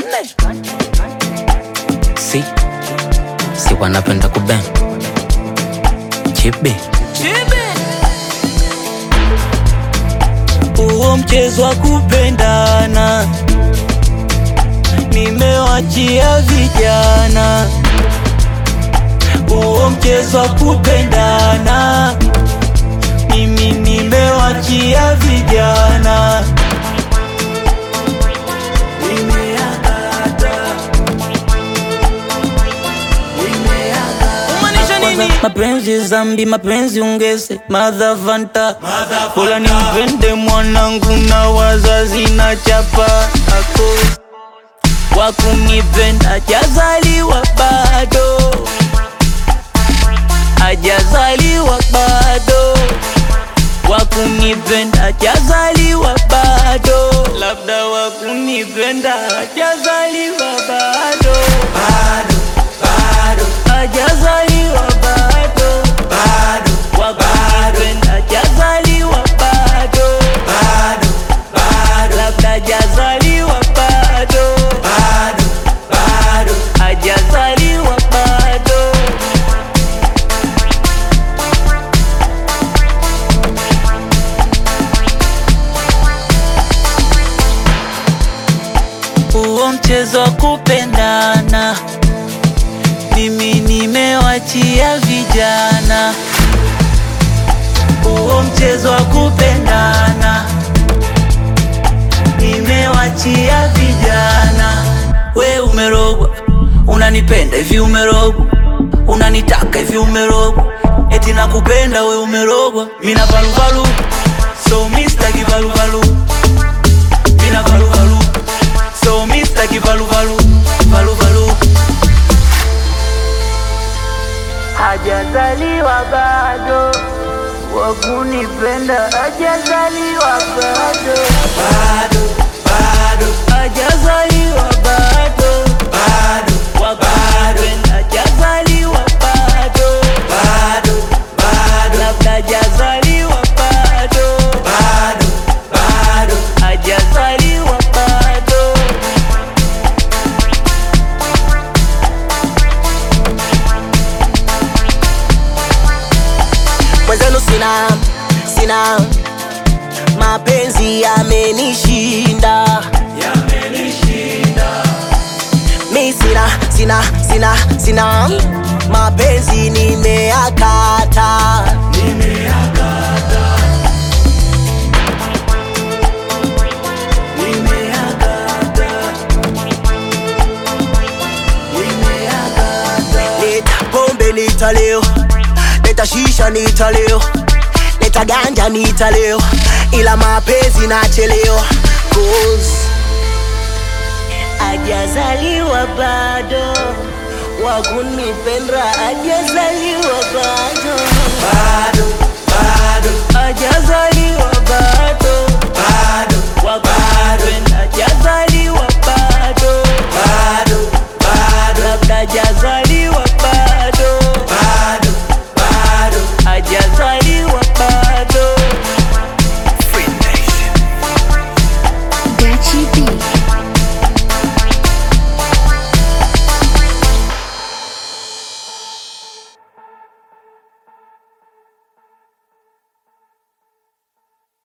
Twende. Si si wanapenda kuben chibi huo mchezo wa kupendana nimewachia vijana, huo mchezo wa kupendana mimi nimewachia vijana. Umaanisha nini? Kwanza mapenzi zambi, mapenzi ungeze madhavanta, bora nimpende mwanangu na wazazi na chapa ako kwa kunipenda hajazaliwa bado, hajazaliwa bado, wa kunipenda hajazaliwa bado, labda wa kunipenda hajazaliwa bado, hajazaliwa bado, wa kunipenda hajazaliwa bado, labda hajazaliwa bado, hajazaliwa bado. huo mchezo wa kupendana mimi nimewachia vijana, huo mchezo wa kupendana nimewachia vijana. We umerogwa, unanipenda hivi, umerogwa, unanitaka hivi, umerogwa, eti nakupenda we, umerogwa. Mina valuvalu, so mistaki valuvalu, mina valuvalu, so mistaki valuvalu, valuvalu hajazaliwa bado, wakunipenda hajazaliwa bado, hajazaliwa bado, wakunipenda hajazaliwa bado, labda hajazaliwa bado, hajazaliwa bado. mwenzenu sina sina mapenzi yamenishinda mi sina sina sina sina mapenzi nimeakata leta pombe nitaleo leta shisha nitaleo leta ganja nitaleo ila mapenzi nachelewa Cause ajazaliwa bado wakunipenda ajazaliwa bado